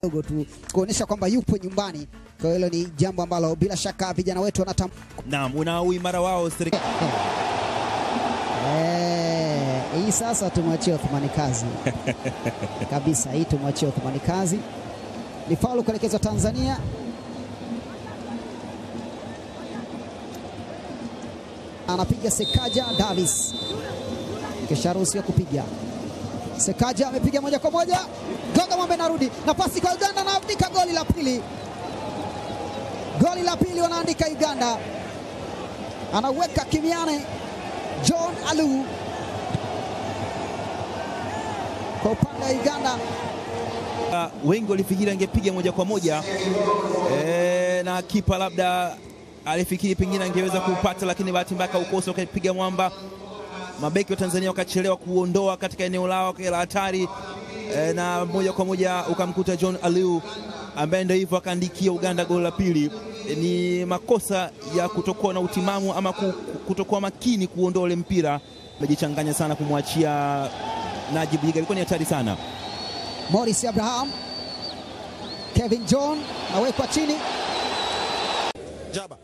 kidogo tu kuonyesha kwamba yupo nyumbani. Kwa hiyo hilo ni jambo ambalo bila shaka vijana wetu wanatam Naam, una uimara wao serikali. Eh, hii sasa tumwachie Othmani kazi kabisa, hii tumwachie Othmani kazi. Ni faulu kuelekezwa Tanzania. Anapiga Sekaja Davis, kisha ruhusiwa kupiga. Sekaja amepiga moja kwa moja, Goga Mwambe narudi na pasi kwa Uganda, anaandika goli la pili, goli la pili wanaandika Uganda, anaweka kimiane John Alu kwa upande wa Uganda. Uh, wengi walifikiri angepiga moja kwa moja e, na kipa labda alifikiri pengine angeweza kupata, lakini bahati mbaya kaukosa, ukapiga mwamba. Mabeki wa Tanzania wakachelewa kuondoa katika eneo lao la hatari e, na moja kwa moja ukamkuta John Aliu ambaye ndio hivyo akaandikia Uganda goli la pili. E, ni makosa ya kutokuwa na utimamu ama ku- kutokuwa makini kuondoa ule mpira, amejichanganya sana kumwachia Najib Yiga, ilikuwa ni hatari sana. Morris Abraham, Kevin John awekwa chini, Jaba.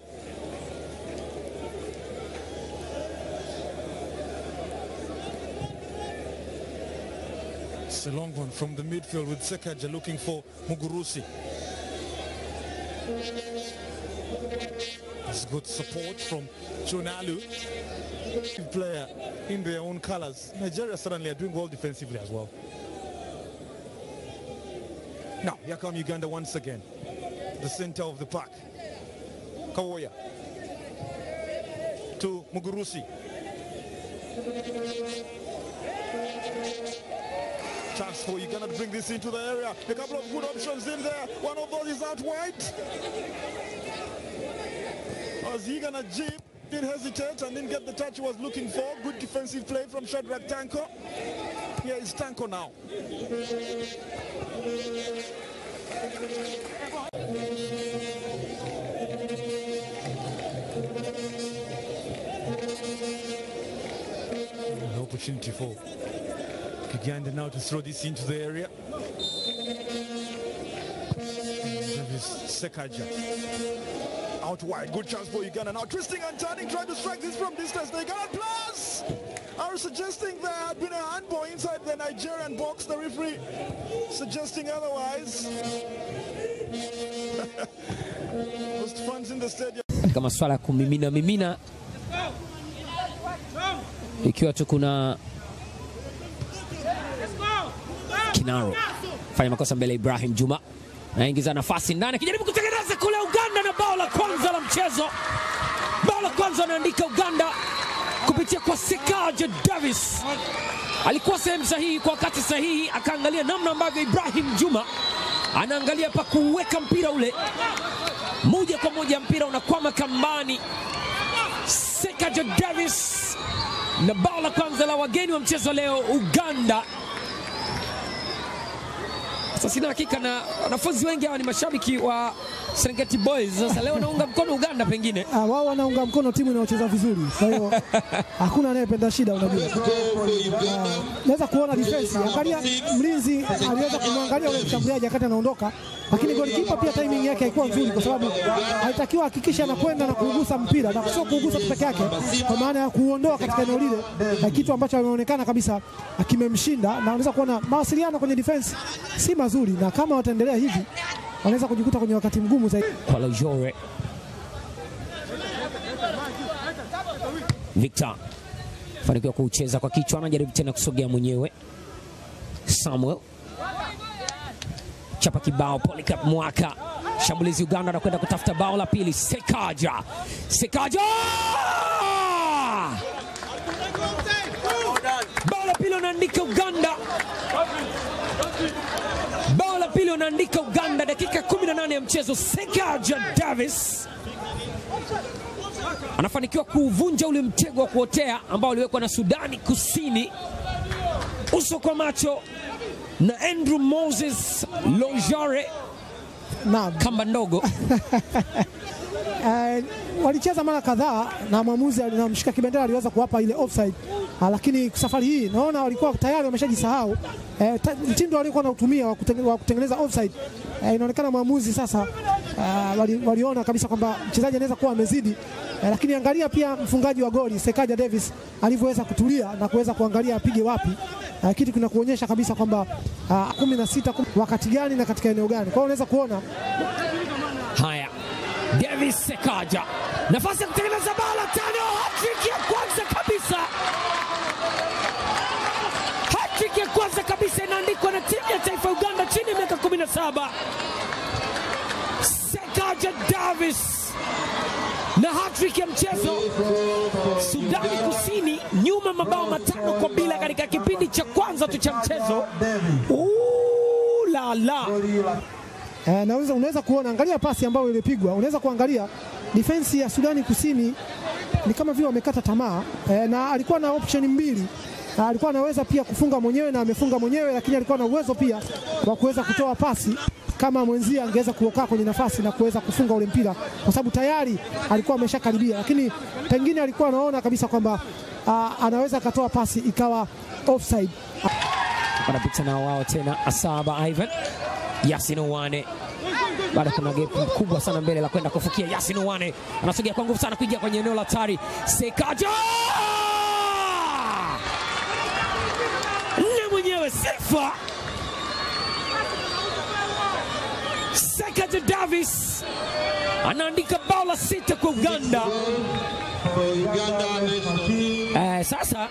It's a long one from the midfield with Sekaja looking for Mugurusi. It's good support from Chunalu, player in their own colors. Nigeria certainly are doing well defensively as well. Now, here come Uganda once again. The center of the park. Kawoya to Mugurusi. Chance for Uganda to bring this into the area. A couple of good options in there. One of those is out wide. As Uganda Jeep did hesitate and didn't get the touch he was looking for. Good defensive play from Shadrach Tanko. Here is Tanko now. An opportunity for Uganda now to throw this into the area. Davis Sekaja out wide. Good chance for Uganda. Now twisting and turning, trying to strike this from distance. The Uganda plus are suggesting there had been a handball inside the Nigerian box. The referee suggesting otherwise. Most fans in the stadium. katika masuala ya kumimina mimina, ikiwa tu kuna Kinaro fanya makosa mbele ya Ibrahim Juma, naingiza nafasi ndani, akijaribu kutengeneza kule Uganda, na bao la kwanza la mchezo, bao la kwanza anaandika Uganda kupitia kwa Sekaja Davis. Alikuwa sehemu sahihi kwa wakati sahihi, akaangalia namna ambavyo Ibrahim Juma anaangalia pa kuweka mpira ule moja kwa moja mpira unakwama kambani. Sekaja Davis na bao la kwanza la wageni wa mchezo leo Uganda. Sasa sina hakika na wanafunzi wengi hawa ni mashabiki wa Serengeti Boys. Sasa leo naunga mkono Uganda pengine. Ah, wao wanaunga mkono timu inayocheza vizuri, kwa hiyo hakuna anayependa shida. Unajua, Ah, naweza kuona defense, angalia mlinzi aliweza kumwangalia ule mshambuliaji wakati anaondoka, lakini golikipa pia timing yake haikuwa nzuri, kwa sababu alitakiwa hakikisha anakwenda na kuugusa mpira na sio kuugusa tu peke yake, kwa maana ya kuuondoa katika eneo lile, na kitu ambacho ameonekana kabisa kimemshinda, na unaweza kuona mawasiliano kwenye defense si mazuri, na kama wataendelea hivi wanaweza kujikuta kwenye wakati mgumu zaidi. kwa Lojore. Victor fanikiwa kucheza kwa kichwa, anajaribu tena kusogea mwenyewe. Samuel chapa kibao, Polycarp Mwaka, shambulizi Uganda anakwenda kutafuta bao la pili. Sekaja, Sekaja, bao la pili wanaandika Uganda bao la pili wanaandika Uganda, dakika 18 ya mchezo. Sekaja Davis anafanikiwa kuuvunja ule mtego wa kuotea ambao uliwekwa na Sudani Kusini, uso kwa macho na Andrew Moses Lojare, Naam. kamba ndogo Eh, walicheza mara kadhaa na mwamuzi na mshika kibendera aliweza kuwapa ile offside Ah, lakini safari hii naona walikuwa tayari wameshajisahau eh, ta- mtindo waliokuwa nautumia wa kutenge- wa kutengeneza offside eh, inaonekana mwamuzi sasa ah, wali, waliona kabisa kwamba mchezaji anaweza kuwa amezidi eh, lakini angalia pia mfungaji wa goli Sekaja Davis alivyoweza kutulia na kuweza kuangalia apige wapi eh, kitu kinakuonyesha kabisa kwamba ah, kumi na sita kum- wakati gani na katika eneo gani. Kwa hiyo unaweza kuona Haya, Davis Sekaja, nafasi ya kutengeneza bao la tano, hattrick ya kwanza kabisa, hattrick ya kwanza kabisa inaandikwa na timu ya taifa ya Uganda chini ya miaka 17. Sekaja Davis na hattrick ya mchezo. Sudani Kusini nyuma mabao matano kwa bila katika kipindi cha kwanza tu cha mchezo. Ooh, la la Eh, na unaweza, unaweza kuona angalia pasi ambayo ilipigwa, unaweza kuangalia defense ya Sudani Kusini ni kama vile wamekata tamaa eh, na alikuwa na option mbili na alikuwa anaweza pia kufunga mwenyewe na amefunga mwenyewe, lakini alikuwa na uwezo pia wa kuweza kutoa pasi kama mwenzie angeweza kuokaa kwenye nafasi na kuweza kufunga ule mpira, kwa sababu tayari alikuwa ameshakaribia, lakini pengine alikuwa anaona kabisa kwamba ah, anaweza akatoa pasi ikawa offside. wanapita nao wao tena Asaba Ivan Yasin Wane bado kuna gap kubwa sana mbele la kwenda kufikia. Yasin Wane anasogea kwa nguvu sana kuingia kwenye eneo la hatari. Sekaja nne mwenyewe sifa Sekaja Davis anaandika bao la sita kwa Uganda. Eh, sasa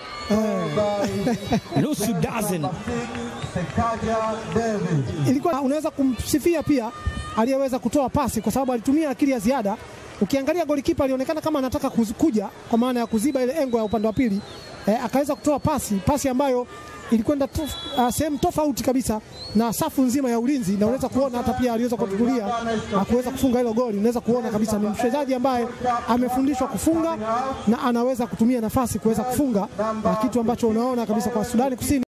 nusu dozen ilikuwa unaweza kumsifia pia aliyeweza kutoa pasi kwa sababu alitumia akili ya ziada. Ukiangalia golikipa alionekana kama anataka kuz- kuja kwa maana ya kuziba ile engo ya upande wa pili eh, akaweza kutoa pasi pasi ambayo ilikwenda tof, uh, sehemu tofauti kabisa na safu nzima ya ulinzi, na unaweza kuona hata pia aliweza kutulia na kuweza kufunga hilo goli. Unaweza kuona kabisa ni mchezaji ambaye amefundishwa kufunga na anaweza kutumia nafasi kuweza kufunga, na kitu ambacho unaona kabisa kwa Sudani Kusini